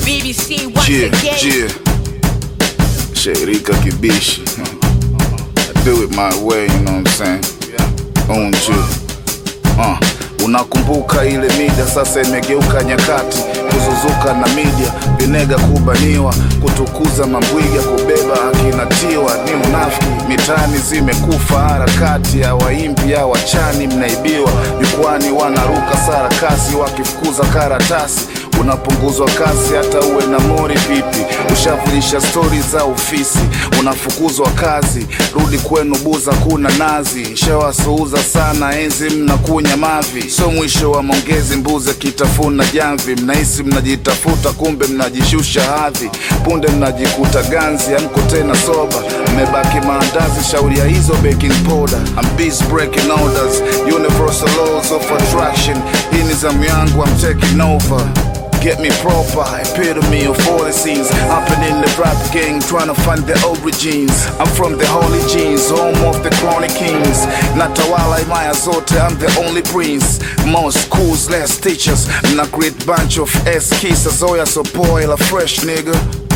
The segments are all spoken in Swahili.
BBC once Yeah, again. yeah. Sherika Kibishi. I do it my way, you know what I'm saying? On you. Uh, unakumbuka ile mida sasa imegeuka nyakati kuzuzuka na media vinega kubaniwa kutukuza mambwiga kubeba akinatiwa ni unafiki mitani zimekufa harakati ya waimbi ya wachani mnaibiwa jukwani wanaruka sarakasi wakifukuza karatasi unapunguzwa kasi hata uwe na mori vipi ushavulisha stori za ofisi unafukuzwa kazi rudi kwenu buza kuna nazi shawasuuza sana enzi mnakunya mavi so mwisho wa maongezi mbuze kitafuna jamvi mnahisi mnajitafuta kumbe mnajishusha hadhi punde mnajikuta ganzi amko tena soba mmebaki maandazi shauri ya hizo baking powder I'm busy breaking orders universal laws of attraction hii ni zamu yangu I'm taking over Get me proper, epitome of all the scenes Hopping in the rap gang, trying to find the origins I'm from the holy genes, home of the chronic kings Natawala imaya zote, I'm the only prince Most schools, less teachers Na great bunch of ass kissers Oya so boy, la fresh nigga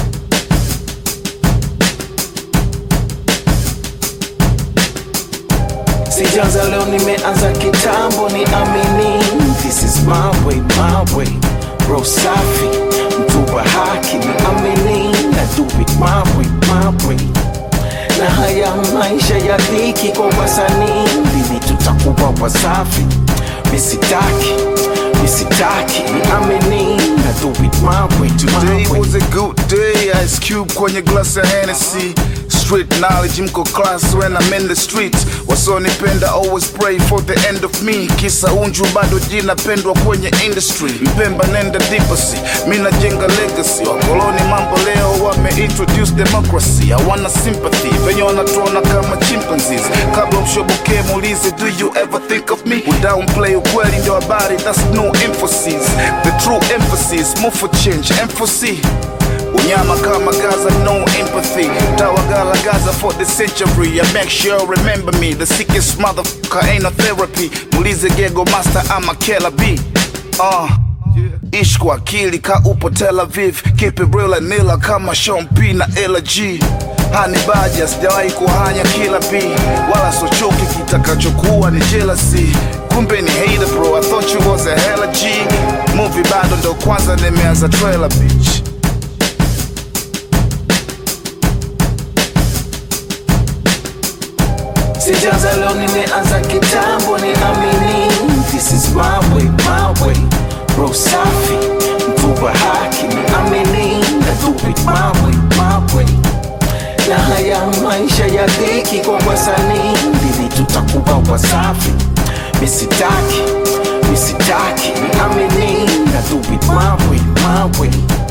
Sijaanza leo, nimeanza kitambo, ni amini. This is my way, my way. Bro safi, mtu wa haki, ni amini. Na do it my way, my way. Na haya maisha ya dhiki kwa wasanii, lini tutakuwa wasafi? Misitaki, misitaki, ni amini. Na do it my way, Today my way. was a good day, Ice Cube kwenye glass ya Hennessy Street knowledge mko class when I'm in the street Wasonipenda always pray for the end of me Kisa unju bado jina pendwa kwenye industry Mpemba nenda deepasi, mina jenga legacy Wakoloni mambo leo wame introduce democracy Hawana sympathy, venye wanatuona kama chimpanzees Kabla mshoboke muulize do you ever think of me Udownplay ukweli ndio habari, that's no emphasis The true emphasis, move for change, emphasis Unyama kama Gaza, no empathy. Tawagala Gaza for the century. I make sure remember me. The sickest motherfucker ain't no therapy. Mulize Gego Master, I'm a killer B. Uh. Ishi kwa akili ka upo Tel Aviv, keep it real and nila kama Sean P na Ella G. Hani baja sijawahi kuhanya kila B, wala sochoki kitakachokuwa ni jealousy. Kumbe ni hater bro, I thought you was a hella G. Movie bado ndo kwanza nimeanza trailer bitch. Sijaanza leo, nimeanza kitambo, ni amini. This is my way, my way. Bro safi, mtu wa haki, ni amini. Na do it my way, my way. Na haya maisha ya dhiki kwa wasanii, lini tutakuwa wasafi? Misitaki, misitaki, ni amini. Na do it my way, my way.